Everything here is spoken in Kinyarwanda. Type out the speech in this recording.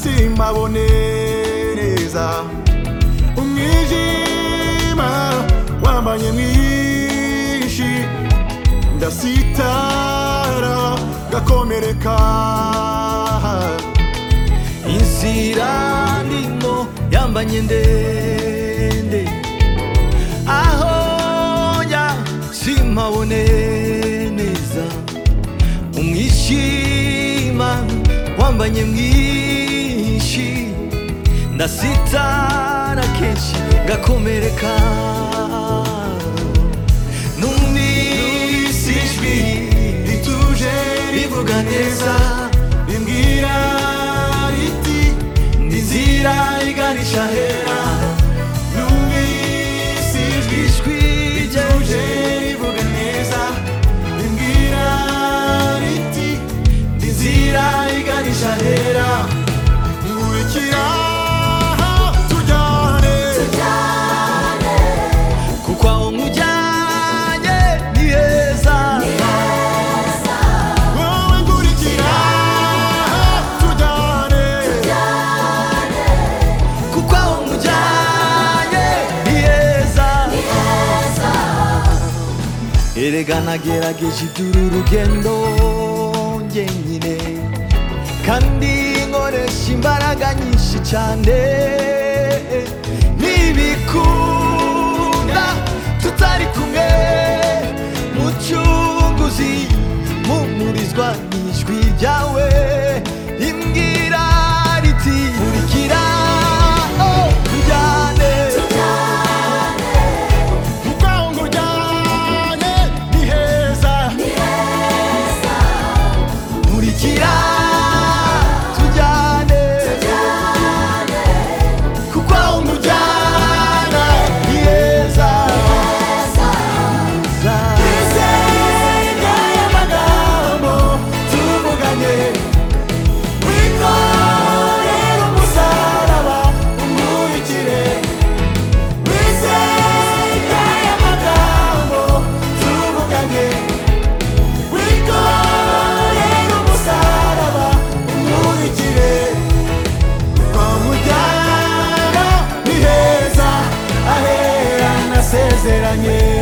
ntabone neza umwijima wambanye mwinshi ndasitara gakomereka inzira ndimo yambanye ndende aho njya simpabone neza umwishima wambanye mwinshi ndasitara kenshi ngakomereka numvise ijwi rituje rivuga neza rimbwira riti n'inzira iganisha hera numvise ijwi ijwi rituje rivuga neza rimbwira riti n'inzira iganisha hera nkurikira tujyane kuko aho nkujyanye ni heza wowe nkurikira tujyane kuko aho nkujyanye ni heza erega nagerageje iby'uru rugendo njyenyine kandi nkoresha imbaraga nyinshi cyane nibikunda tutari kumwe mucunguzi mumurizwa n'ijwi ryawe imbwira riti nkurikira oh, tujyane kuko aho nkujyane ni heza nkurikira tujyane kuko aho nkujyana ni heza isenga y'amagambo tuvuganye wikorera umusaraba umurikire isenga y'amagambo tuvuganye wikorera umusaraba umurikire kwa mujyana ni heza ahera nasezeranye